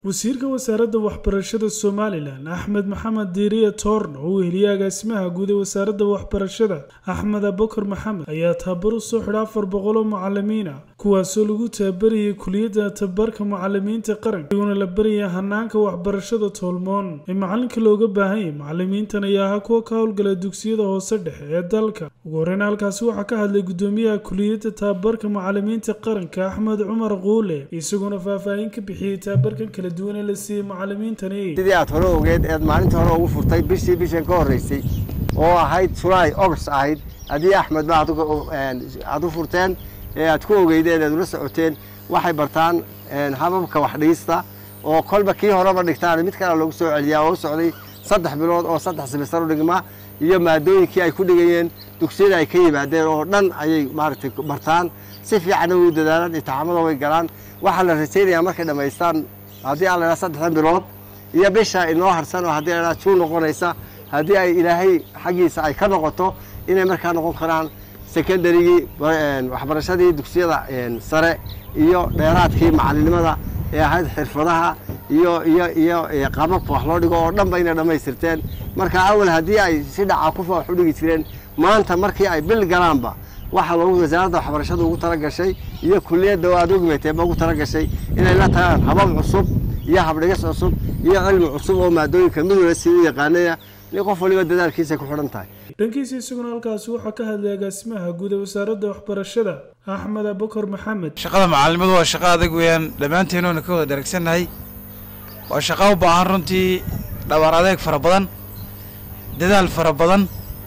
wasiirka wasaaradda waxbarashada somalilan axmed maxamed diiriye toorno oo weheliye agaasimaha guud ee wasaaradda waxbarashada axmed abakar maxamed ayaa tababar u soo xidha afar boqol oo mucalimiina kuwaasoo lagu tababarayay kuliyadda tababarka mucalimiinta qaranka iyaguna la baraya hanaanka waxbarashada toolmoon ee macalinka looga baahan yahay macalimiintan ayaa ahaa kuwa ka howlgala dugsiyada hoose dhexe ee dalka ugu horeyna halkaasi waxaa ka hadlay gudoomiyaha kuliyadda tababarka mucalimiinta qaranka axmed cumar quule isaguna faahfaahin ka bixiyey tababarkan kala duwan ee la siiyey macalimiintani sidii aad hore ogeed eed maalinta hore ugu furtay bishii bishan ka horreysay oo ahayd julaay august ahayd haddii axmed ba aad u furteen ee aad ku ogeydeen eed ula socoteen waxay bartaan hababka wax dhigista oo kolba kii horeba dhigtaan mid kale loogu soo celiyaa oo u socday saddex bilood oo saddex simister u dhigma iyo maadooyinkii ay ku dhigayeen dugsiyada ay ka yimaadeen oo dhan ayay maaragtay bartaan si fiicanna way u dadaalaan intixaamada way galaan waxaa la rajaynayaa markay dhammaystaan haddii aan lahaa saddexdan bilood iyo bisha inoo harsan oo haddii lahaa juu noqonaysa haddii ay ilaahay xaggiisa ay ka noqoto inay markaa noqon karaan secondarygii waxbarashadii dugsiyada sare iyo dheeraadkii macalinimada ee ahayd xirfadaha iyo iyo iyo qaababka wax loo dhigo oo dhanba inay dhammaystirteen marka awal haddii ay si dhaca kufa wax u dhigi jireen maanta markii ay bil galaanba waxaa loogu wasaaradda waxbarashada ugu talagashay iyo kuliyadda oo aad ogmeeteeba ugu talagashay inay la tagaan habab cusub iyo habdhigis cusub iyo cilmi cusub oo maadooyinka midooda si u yaqaanaya in qof waliba dadaalkiisa ku xidhan tahay dhankiisa isaguna halkaasi waxaa ka hadlay agaasimaha guud ee wasaaradda waxbarashada axmed abakar maxamed shaqada macalimadu waa shaqo adag weeyaan dhammaanteen oona ka wada dharagsannahay waa shaqo u baahan runtii dhabar adeeg fara badan dadaal fara badan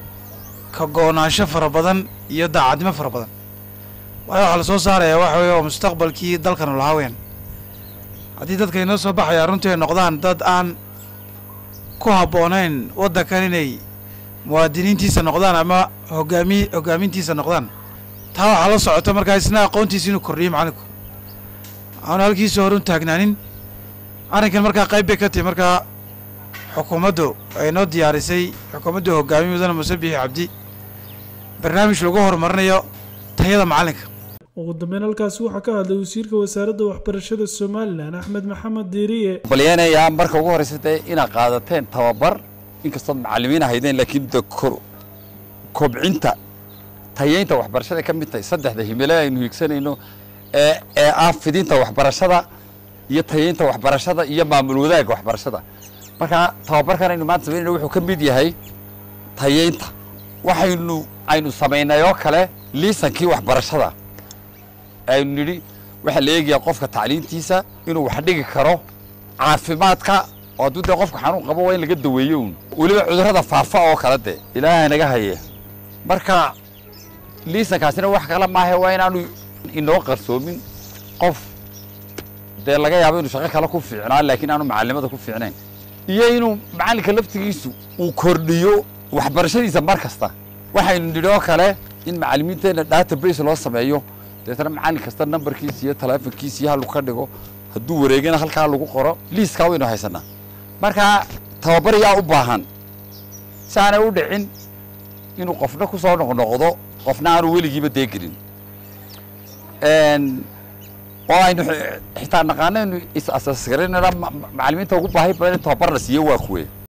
ka go-naansho fara badan iyo daacadnimo fara badan waayo waxaa la soo saarayaa waxa weeye waa mustaqbalkii dalkanu lahaa weyaan haddii dadka inoo soo baxayaa runtii ay noqdaan dad aan ku habboonayn waddankan inay muwaadiniintiisa noqdaan ama hogaami hoggaamintiisa noqdaan taa waxaa la socota markaa isna aqoontiisa inuu kordhiyo macalinku aanu halkiisa hore u taagnaanin arrinkan markaa qayb bay ka tahi markaa xukuumaddu ay noo diyaarisay xukuumaddu hogaamiye mudane muse bixi cabdi barnaamij lagu horumarinayo tayada macalinka ugu dambeyn halkaasi waxaa ka hadlay wasiirka wasaaradda waxbarashada somalilan axmed maxamed diiriye balyeenayaa marka ugu horreysa dee inaad qaadateen tababar inkastood macallimiin ahaydeen laakiin de kobcinta tayeynta waxbarashada ka mid tahay saddexda himile aynu hiigsanayno ee ee ah fidinta waxbarashada iyo tayeynta waxbarashada iyo maamul wadaagga waxbarashada marka tababarkan aynu maanta samaynayno wuxuu ka mid yahay tayeynta waxaynu aynu samaynay oo kale liisankii waxbarashada aynu nidhi waxaa la eegayaa qofka tacliintiisa inuu wax dhigi karo caafimaadka oo hadduu dee qofka xanuun qabo waa in laga daweeyo un weliba cudurrada faafa oo kale dee ilaahay naga haye marka liisankaasina wax kale maahe waa inaanu inoo qarsoomin qof dee laga yaabo inuu shaqo kale ku fiicnaa laakiin aanu macalimada ku fiicnayn iyo inuu macalinka laftigiisu uu kordhiyo waxbarashadiisa mar kasta waxaynu nidhi oo kale in macalimiinteenna database loo sameeyo deetana macallin kasta nambarkiisa iyo taleefonkiisa iyo halku ka dhigo hadduu wareegana halkaa lagu qoro liiskaa waynu haysanaa marka tababar yaa u baahan si aanay u dhicin inuu qofna ku soo noqnoqdo qofna aanu weligiiba deegelin oo aynu xitaa naqaano inu is asaasgaranana macallimiinta ugu baahi badan in tababar la siiyo waa kuwe